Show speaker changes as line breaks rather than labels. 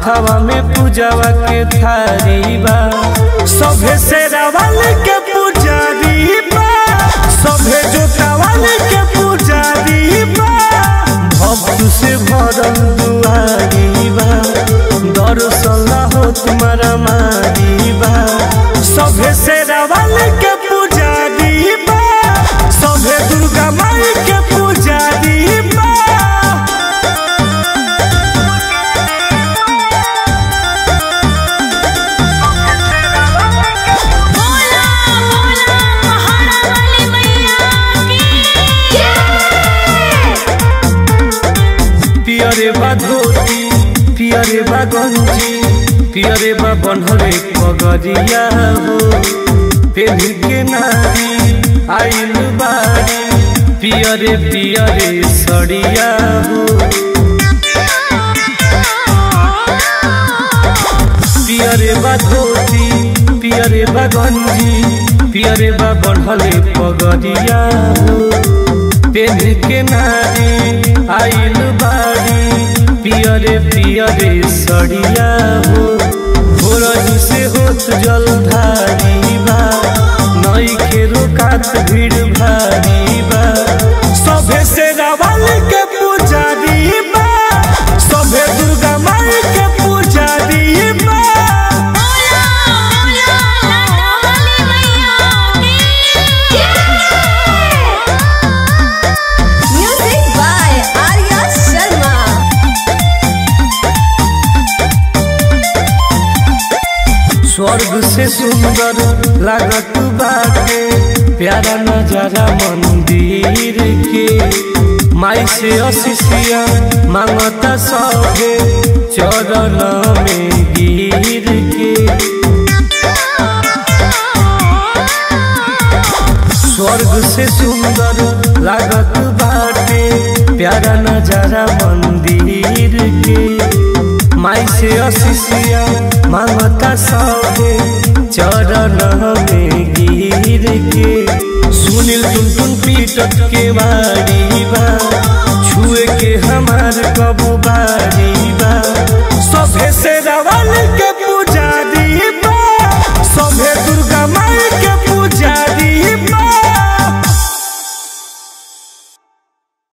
हाथवा में पूजावा के थारी बा सभे से रावल के पुजारी बा सभे जोतावल के पुजारी बा भक्त से भरल दुआरी बा दर्शन हो तुम्हारा मारी बा सभे से रावल के पुजारी बा सभे दुर्गा माई के पुजारी बा
बोला बोला महाना वाली मैया की
पियरे बा धोती पियरे बा गंजी पियरे बा बनहरे पगरिया हो पेली के नारी आइल बारी पियरे पियरे सड़िया हो पियरे बा धोती पियरे बा गंजी पियरे बा बनहले पगरिया हो पेली के नारी आइल बारी पियरे पियरे सड़िया हो भोरही से होत जलधारी बा नई के रोकात भीड़ भारी बा सभे से रावल के पुजारी बा सभे दुर्गा माई के पुजारी बा
बोला बोला लाडो वाली मैया की
Music by Arya Sharma.
स्वर्ग से सुंदर लागत बाटे प्यारा नजारा मंदिर के माई से अशिषिया मांगता सभे चरण में गिर के स्वर्ग से सुंदर लागत बाटे प्यारा नजारा मंदिर के माई से अशिषिया मांगता सभे चरण में गिर के सुनील टुन टुन पीटत के बाड़ी